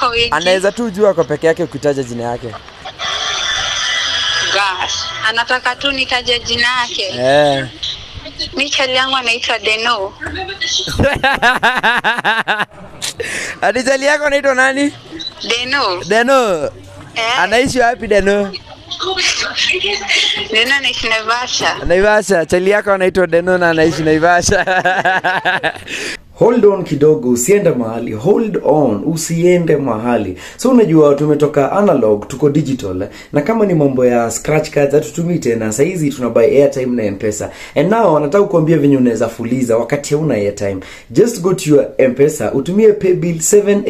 wako wengi. anaweza tu jua ako peke yake ukitaja jina yake Gosh, anataka tu nitaje jina yake. eh. Mi chali yangu anaitwa Deno. Adijali yako anaitwa nani? Deno. Deno. Eh, Anaishi wapi Deno? Deno anaishi Naivasha. Naivasha. Chali yako anaitwa Deno na anaishi Naivasha. hold on kidogo usiende mahali hold on usiende mahali so unajua tumetoka analog tuko digital eh, na kama ni mambo ya scratch cards hatutumii tena sahizi tuna buy airtime na mpesa and now nataka kuambia venye unaweza fuliza wakati hauna airtime just go to your mpesa utumie paybill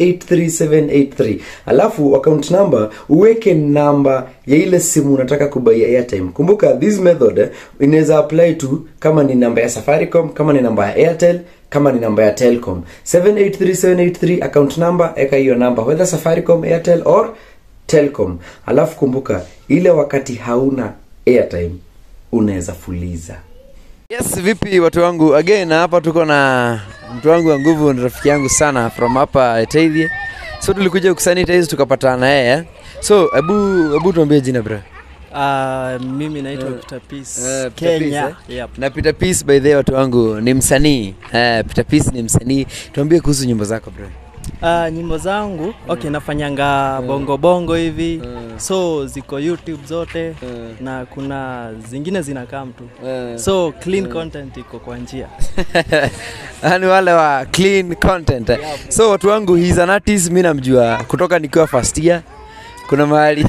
783783 alafu account number uweke namba ya ile simu unataka kubai airtime kumbuka this method eh, inaweza apply to kama ni namba ya safaricom kama ni namba ya airtel kama ni namba ya telcom 783783 account number eka hiyo namba whether safaricom airtel or telcom alafu kumbuka ile wakati hauna airtime unaweza fuliza Yes, vipi watu wangu? Again hapa tuko na mtu wangu wa nguvu, ni rafiki yangu sana from hapa Etaithie. So tulikuja kusanitize tukapatana na yeye. So hebu hebu tuambie jina bro. Uh, mimi naitwa Peter Peace Eh, Peter Kenya. Peace, Yep. Na Peter Peace by the way watu wangu ni msanii. Eh, Peter Peace ni msanii. Tuambie kuhusu nyimbo zako bro. Uh, nyimbo zangu okay, nafanyanga bongo bongo hivi so ziko YouTube zote na kuna zingine zinakaa mtu so clean content iko kwa njia Yaani wale wa clean content. So watu wangu he is an artist, mimi namjua kutoka nikiwa first year. Kuna mahali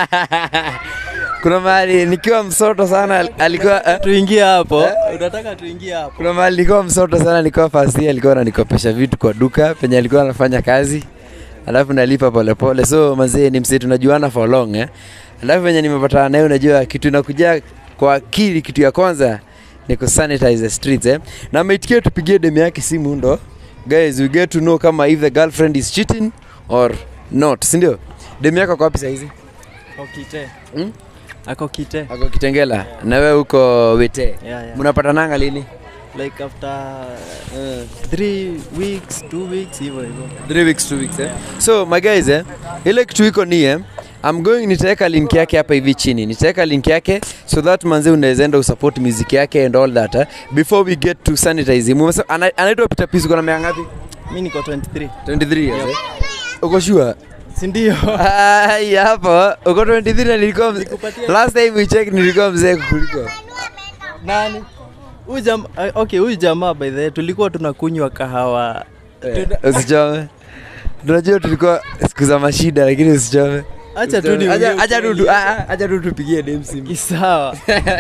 kuna mahali nikiwa msoto sana alikuwa eh? tuingie hapo unataka tuingie hapo kuna mahali nilikuwa msoto sana, nilikuwa first year, alikuwa ananikopesha vitu kwa duka penye alikuwa anafanya kazi, alafu nalipa polepole. So mazee ni msee tunajuana for long eh. Alafu venye nimepatana naye, unajua kitu inakuja kwa akili, kitu ya kwanza ni ku sanitize the streets eh. Na ameitikia tupigie demu yake simu, ndo guys we get to know kama if the girlfriend is cheating or not, si ndio? Demu yako kwa wapi saa hizi? ako kite Hmm? ako kite Ako Kitengela na wewe uko Wete. yeah, yeah. Mnapatananga lini? like after uh, three weeks two weeks hivyo hivyo Three weeks, two weeks, eh? So my guys, eh, ile kitu iko ni eh, I'm going nitaweka link yake hapa hivi chini. Nitaweka link yake so that manze unaweza enda usupport music yake and all that eh, before we get to sanitize him. Umesema ana- anaitwa Peter Peace uko na miaka ngapi? mi niko 23 23 years. Eh? Uko sure? si ndio Ai hapo uko 23 na nilikuwa mzee. Nikupatie- Last time we checked nilikuwa mzee kukuliko. nani huyu jamaa okay huyu jamaa by the way tulikuwa tunakunywa kahawa Tuna- Usichome. Tunajua tulikuwa siku za mashida lakini usichome. acha tu Usichome. niongee Acha acha tu ukweli. tu- ah, ah, acha tu tupigie dem simu. kisawa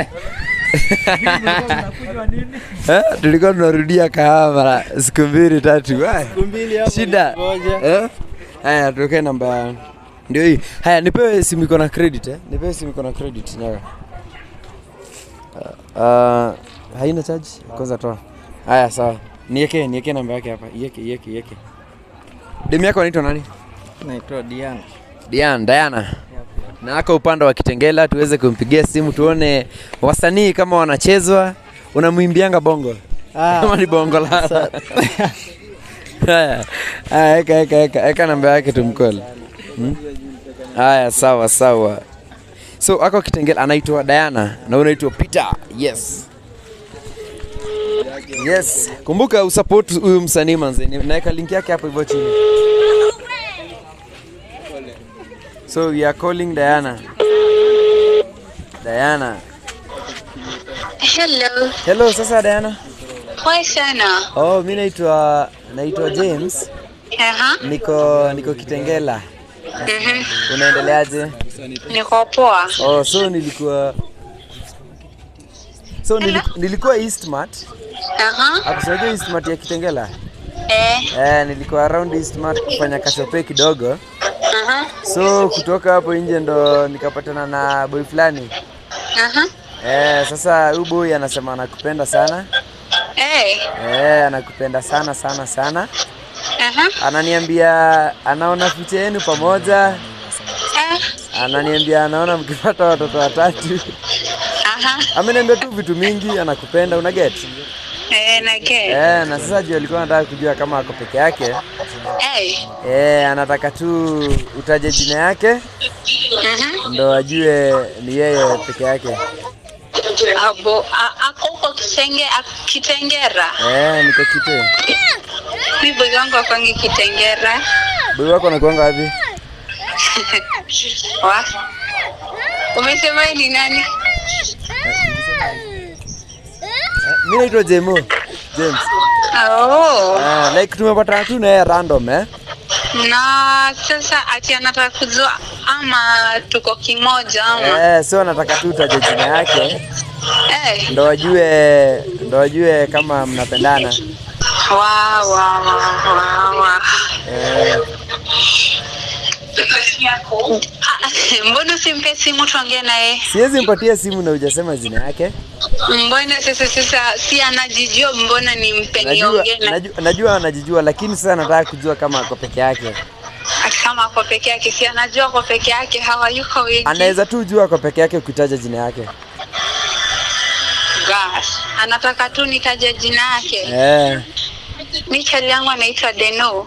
Eh, tulikuwa tunarudia kahawa mara siku mbili tatu. Ai, Siku mbili hapo Shida. ngoja. Eh? Haya, tuwekee namba ndio hii. Haya, nipewe simu iko na credit eh? Nipewe simu iko na credit nyaga. Uh, haina charge? Kwanza toa. Haya, sawa. Niweke niweke namba yake hapa. Iweke iweke iweke. Demu yako anaitwa nani? naitwa Diana Diana, Diana. Na ako upande wa Kitengela tuweze kumpigia simu tuone wasanii kama wanachezwa. Unamwimbianga bongo? Kama ni bongo la. sa- Haya, haya, eka eka eka eka namba yake tumcall. Hmm? Haya, sawa sawa. So ako Kitengela anaitwa Diana na wewe unaitwa Peter. Yes. Yes, kumbuka usupport huyu msanii manze. Ni- Naweka link yake hapo hivyo chini. So we are calling Diana. Diana. Hello. Hello, sasa Diana. Poa sana. Oh, mimi naitwa naitwa James. Aha. Niko niko Kitengela. Mhm. Unaendeleaje? Niko poa. Oh, so nilikuwa So niliku, nilikuwa Eastmart. Aha. Akusaidia Eastmart ya Kitengela. Eh. Eh, nilikuwa around Eastmart kufanya kashope kidogo. Aha. So kutoka hapo nje ndo nikapatana na boy fulani. Aha. Eh, sasa huyu boy anasema anakupenda sana. Eh. Eh, anakupenda sana sana sana. Aha. Ananiambia anaona future yenu pamoja. Eh. Ananiambia anaona mkipata watoto watatu. Aha. Ameniambia tu vitu mingi, anakupenda, una get? Eh, na ke. Eh, na sasa juu alikuwa anataka kujua kama ako peke yake. A. Eh, anataka tu utaje jina yake Mhm. ndo ajue ni yeye peke yake. Abo, a- ako huko Kitenge, a- Kitengera. Eh, niko kite. Mi boy wangu akwangi Kitengera. Boy wako anakuanga wapi? Wa? Umesema yeye ni nani? Mimi naitwa Jemo. James. Oh. Ah, like tumepatana tu na yeye random eh. Na sasa ati anataka kujua ama tuko kimoja ama Eh, so anataka tu utaje jina yake eh. ndo ajue ndo ajue kama mnapendana. Wa wa wa wa wa. Eh, Ah, Mbona usimpe simu tuongee naye? siwezi mpatia simu na hujasema jina yake. Mbona sasa sasa si anajijua, mbona nimpe Najua, niongee na najua, najua anajijua lakini sasa nataka kujua kama ako peke yake. ati kama ako peke yake, si anajua ako peke yake, hawayuko wengi. Anaweza tu jua ako peke yake ukitaja jina yake. Gosh, anataka tu nitaje jina yake. Eh. Mi chali yangu anaitwa Deno.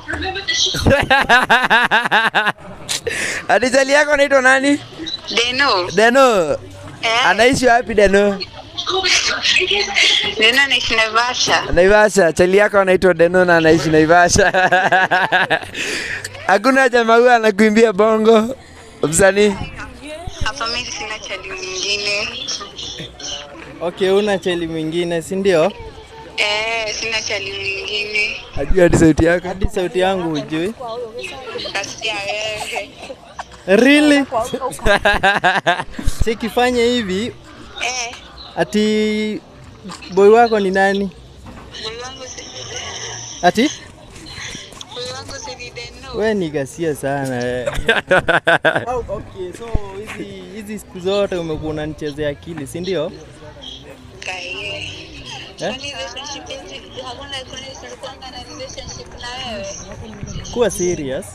Adijali yako anaitwa nani? Deno. Deno. Eh, Anaishi wapi Deno? Deno anaishi Naivasha. Naivasha. Chali yako anaitwa Deno na anaishi Naivasha. Hakuna jamaa huyo anakuimbia bongo msanii. Hapa mi sina chali mwingine. Okay, una cheli mwingine, si ndio? Eh, sina chali mwingine. Ajua hadi sauti yako. Hadi sauti yangu hujui? Kasikia wewe. Really? Sikifanye hivi Eh, ati boy wako ni nani? boy wangu si Ati boy wangu si ni Deno. we ni gasia sana eh. Oh, okay, so hizi hizi siku zote umekuwa unanichezea akili, si ndio? Kaye. Eh? Kwani relationship yetu hakuna kwani tulikuanga na relationship na wewe? Kuwa serious.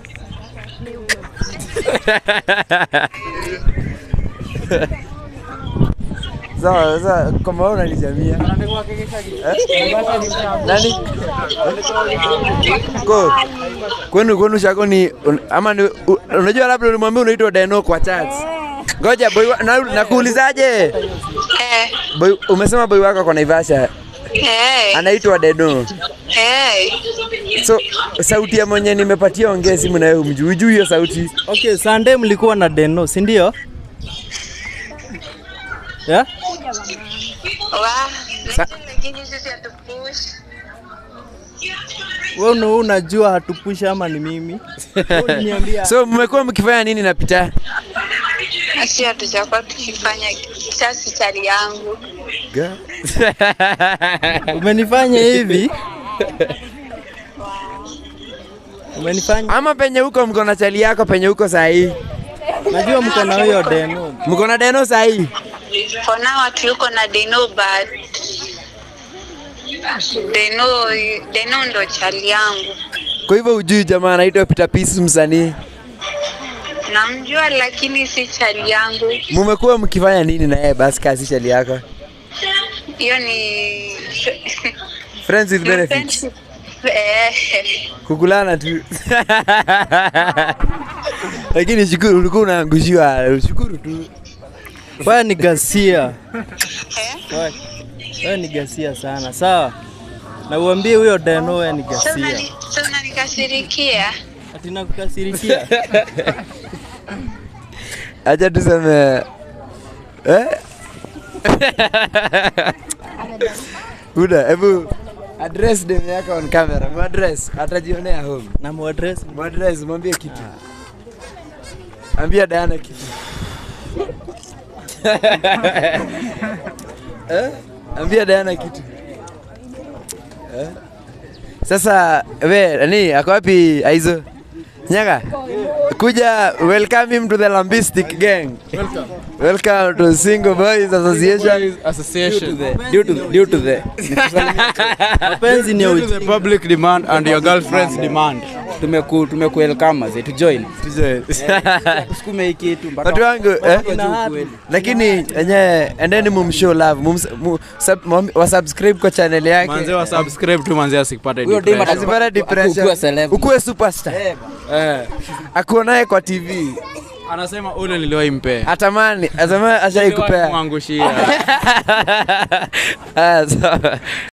Sawa, sasa kama wewe unanijamia. Eh? Nani? Ko. Kwenu kwenu shako ni un- ama ni, u- unajua labda ulimwambia unaitwa Deno kwa chat. Ngoja boy wa- na, nakuulizaje? Eh, Boy, umesema boy wako kwa Naivasha eh, anaitwa Deno. eh. So sauti ya mwenye nimepatia ongea simu na wewe umjui. Hujui hiyo sauti. Okay, Sunday mlikuwa na Deno, si ndio? Yeah? Wa, lakini sisi hatupush. Wewe una- unajua hatupusha ama ni mimi? Wewe uliniambia So mmekuwa mkifanya nini na Peter? Asi hatujakuwa tukifanya sasi chali yangu. umenifanya hivi. Umenifanya Ama penye huko mko na chali yako penye huko saa hii. najua mko na huyo Deno. Mko na Deno saa hii. For now watu yuko na Deno but Deno, Deno ndo chali yangu. Kwa hivyo hujui jamaa anaitwa Peter Peace msanii. Namjua lakini si chali yangu. Mumekuwa mkifanya nini na yeye basi kazi chali yako? Hiyo ni Friends with benefits. Eh, Kukulana tu. Lakini shukuru ulikuwa unaangushiwa, shukuru tu. Wewe ni gasia. eh. Wewe- Wewe ni gasia sana. Sawa. Na uambie huyo Deno wewe ni Sasa gasia. unani- sasa unanikasirikia. Ati nakukasirikia. Acha tuseme eh? Buda, hebu address dem yako on camera. Mu address, atajionea home. Na muaddress Mu address, mwambie kitu. Ambia Diana kitu. eh? Ambia Diana kitu. Eh? Sasa we nani ako wapi Aizo? Nyaga. Kuja welcome him to the Lambistic gang. Welcome. Welcome to Single Boys Association. Association. Due to due to the mapenzi ni ya Due to the public demand and your girlfriend's demand. tumeku tumekuelkama maze to join Tuje. tusukume hii kitu mpaka watu wangu eh? mpaka juu kweli. lakini enye endeni mumshow love mums, mu, sub, mum, wasubscribe kwa channel yake manze wa subscribe tu manze asipate Huyo dem depression. asipata depression Ukuwe celeb. ukuwe superstar eh, akuonaye kwa tv anasema ule niliwahi mpea atamani atamani ashai kupea mwangushia Ah, sawa